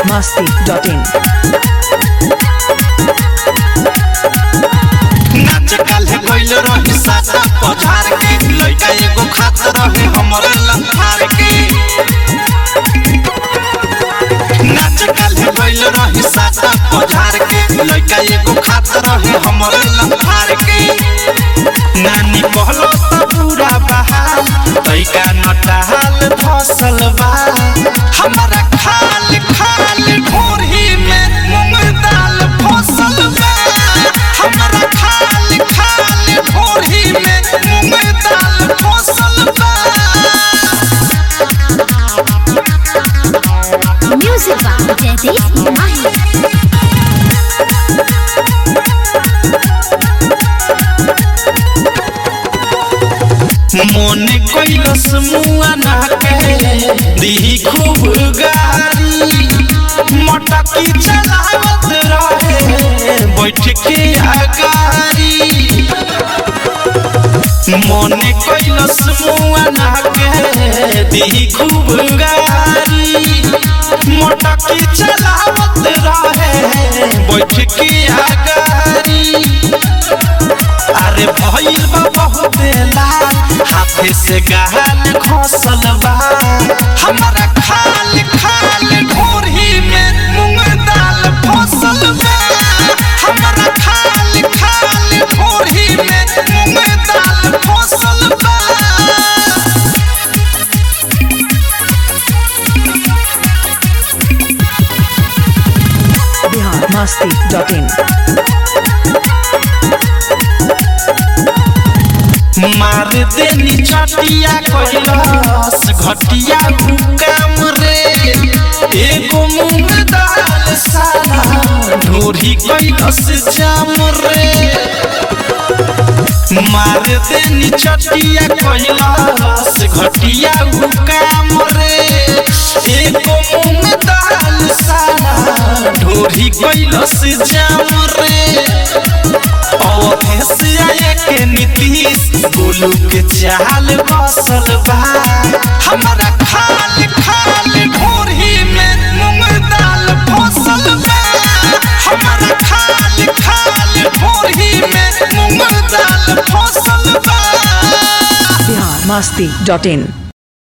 masti.in. नाच काल्हे गइल रही सासा पधार के लइका एगो खात रहे हमरे लंथार के नाच काल्हे गइल रही सासा पधार के लइका एगो खात रहे हमरे लंथार के नानी कहलो त पूरा बहाल तैका नटाल फसल बा हमरा खाल खाल ढोरही में मूंग दाल फसल बा हमरा खाल खाल ढोरही में मूंग दाल फसल बा Music by Jaideep Mahi. मन कैलस मुआ ना के दी खूब गारी मटकी चलावत रहे बैठ के अगारी मन कैलस मुआ ना के दी खूब गारी मटकी चलावत रहे बैठ के अगारी अरे भइल बा बहुत लाल हाथे से गहल खसल बा हमरा खाल खाल ढोरही में मूंग दाल फसल बा हमरा खाल खाल ढोरही में मूंग दाल फसल बा Bihar masti.in. मार देनी चटिया कैलस घटिया काम रे एगो मूंग दाल साला ढोरी कैलस जाम रे मार देनी चटिया कैलस घटिया काम रे एगो मूंग दाल साला ढोरी कैलस जाम रे अवधेश आए के नीतीश गोलू के चाल बसल बा हमरा खाल खाल ढोरही में मूंग दाल फसल बा हमरा खाल खाल ढोरही में मूंग दाल फसल बा Bihar masti.in.